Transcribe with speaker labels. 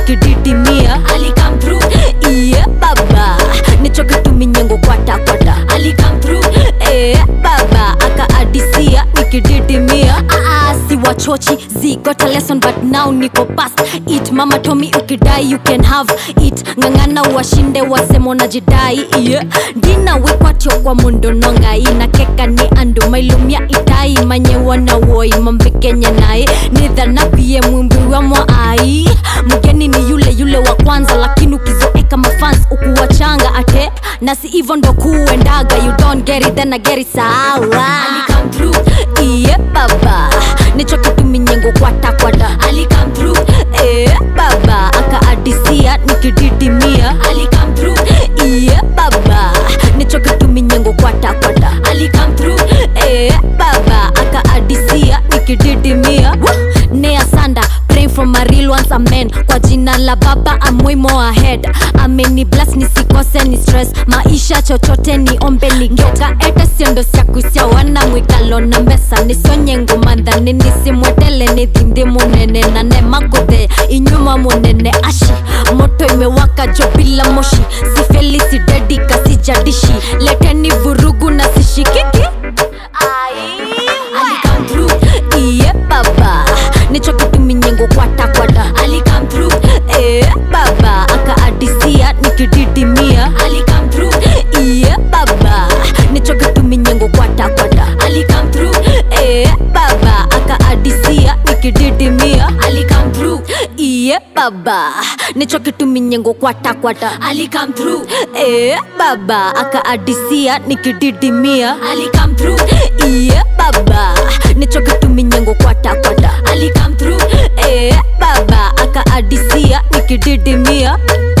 Speaker 1: nikididimia
Speaker 2: Ali come through,
Speaker 1: iye baba nichoke tuminyengo kwata kwata
Speaker 2: Ali come through,
Speaker 1: Eh, baba akaadisia nikididimia Aa, si wachochi zi got a lesson but now niko past it mama tomi ukidai you can have it ng'ang'ana washinde wasemo na jidai yeah. ndina wikwatyo kwa mundo nongai na keka ni andu mailumia itai manyewana woi mambekenye naye nidhana pie mwimbi wa mwaai mgeni ni yule yule wa kwanza lakini ukizoeka mafans ukuwachanga ate na si hivyo ndo kuendaga you don't get it then I get it sawa
Speaker 2: Ali come through,
Speaker 1: iye baba nichoke tuminyengo kwata kwata
Speaker 2: Ali come through,
Speaker 1: e baba akaadisia nikididimia
Speaker 2: Ali come through,
Speaker 1: iye baba nichoke tuminyengo kwata kwata
Speaker 2: Ali come through,
Speaker 1: e baba akaadisia nikididimia nea sanda praying from a real ones amen kwa jina la baba I'm way more ahead ameni bless nisikose ni stress maisha chochote ni ombe ni ngeka ete siendo syakusya wana mwikalo na mbesa nisonye ngumandhani nisimwetele ni thindi munene na nemakuthe inyuma munene ashi moto imewaka jo bila moshi sifeli sidedika sijadishi leteni vurugu na sishikiki
Speaker 2: Ali come through,
Speaker 1: iye baba nichokituminyengo kwata kwata
Speaker 2: Ali come through,
Speaker 1: e baba akaadisia nikididimia
Speaker 2: Ali come through,
Speaker 1: iye baba nichokituminyengo kwata kwata
Speaker 2: Ali come through,
Speaker 1: e baba akaadisia nikididimia
Speaker 2: Ali come through,
Speaker 1: iye baba nichokituminyengo kwata kwata
Speaker 2: Ali come through,
Speaker 1: e baba akaadisia nikididimia
Speaker 2: Ali come through,
Speaker 1: iye baba nichokituminyengo kwata kwata
Speaker 2: Ali come through,
Speaker 1: e baba akaadisia nikididimia